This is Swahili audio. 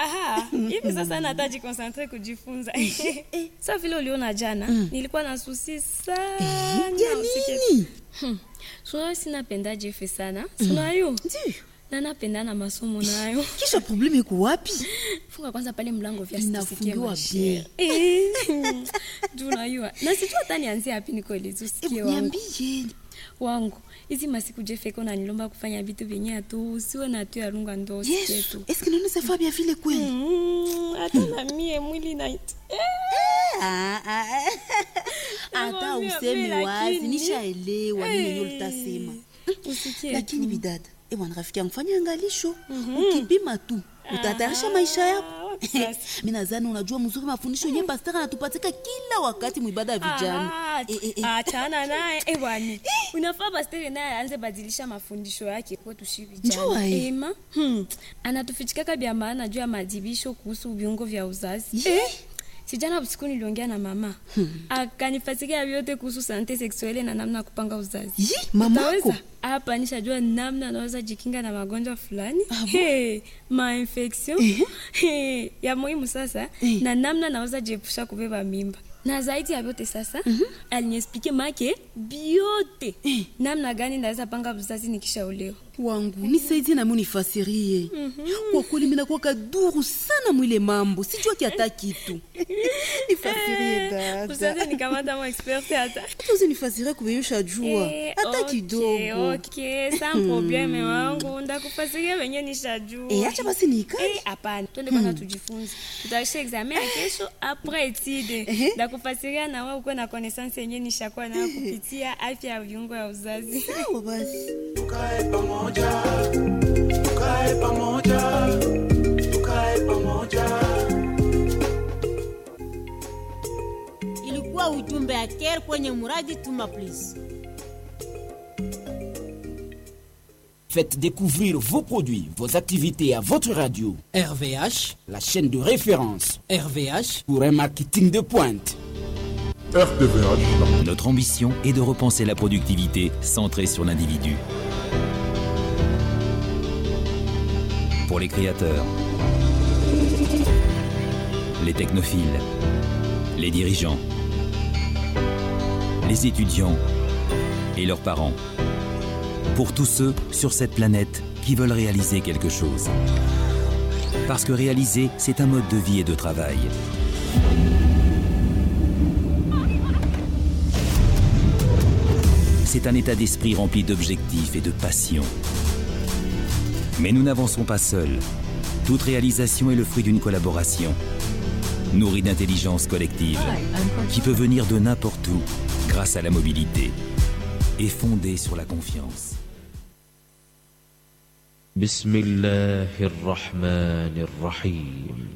aha hivi sasa nataji konsantre kujifunza sa vile uliona jana nilikuwa na susi sana ya usikie- nini sunayo sinapenda jefe sana sunayo Ndiyo. na napenda na masomo nayo kisha probleme iko wapi funga kwanza pale mlango vya Inafungiwa sitisikie bien. juu unajua na sijua hata nianzie hapi nikoelezi usikie Hebu wangu niambie wangu hizi masiku jefeko nanilomba kufanya vitu vyenye atu usiwe na tu yarunga ndo usikie yesu tu eske naona safa bia vile kweli Mm, hata na mie mwili na Ah, ah, ah. hata Nakwambia, useme mimi wazi lakini- nishaelewa nini yenye ulitasema usikie lakini tu. bidada ebwana rafiki yangu fanya angalisho ukipima tu utatayarisha maisha yako Ah, wapi sasa? mi nadhani unajua mzuri mafundisho yenye pastara anatupatika kila wakati mwibada ya vijana Ah, Eh, eh, eh. achana naye eh, bwana unafaa pastere naye aanze badilisha mafundisho yake kwetu shi Njua, vijana eh. ema hmm. anatufichikaka vya maana juu ya madibisho kuhusu viungo vya uzazi Ye. sijana usiku niliongea na mama hmm. akanifasikia vyote kuhusu sante seksuele na namna ya kupanga uzazi Yi, mamako Utaweza? hapa nishajua namna anaweza jikinga na magonjwa fulani hey, mainfection hey, ya muhimu sasa Eh. na namna naweza jiepusha kubeba mimba na zaidi ya vyote sasa mm-hmm. aliniespike make biote namna gani naweza panga uzazi nikishaolewa wangu nisaidie nami unifasirie kwa kweli minakuwa kaduru sana mwile mambo sijua kiata kitu nifasirie usaze dada nikamata mo expert hata hata usinifasirie kuveyusha jua Eh, hata okay, kidogo okay, sans probleme wangu ndakufasiria venye nishajua Eh, acha basi niikae Eh, hapana twende kwanza tujifunze tutaisha examen ya kesho apres etide Ehe. ndakufasiria na wewe ukuwe na connaissance yenye nishakuwa nayo kupitia afya ya viungo ya uzazi sawa basi tukae pamoja tukae pamoja tukae pamoja ilikuwa ujumbe ya ker kwenye muradi tuma please Faites découvrir vos produits, vos activités à votre radio, RVH, la chaîne de référence RVH, pour un marketing de pointe. RTVH, Notre ambition est de repenser la productivité centrée sur l'individu. Pour les créateurs, les technophiles, les dirigeants, les étudiants et leurs parents. Pour tous ceux sur cette planète qui veulent réaliser quelque chose. Parce que réaliser, c'est un mode de vie et de travail. C'est un état d'esprit rempli d'objectifs et de passion. Mais nous n'avançons pas seuls. Toute réalisation est le fruit d'une collaboration, nourrie d'intelligence collective, qui peut venir de n'importe où grâce à la mobilité et fondée sur la confiance. بسم الله الرحمن الرحيم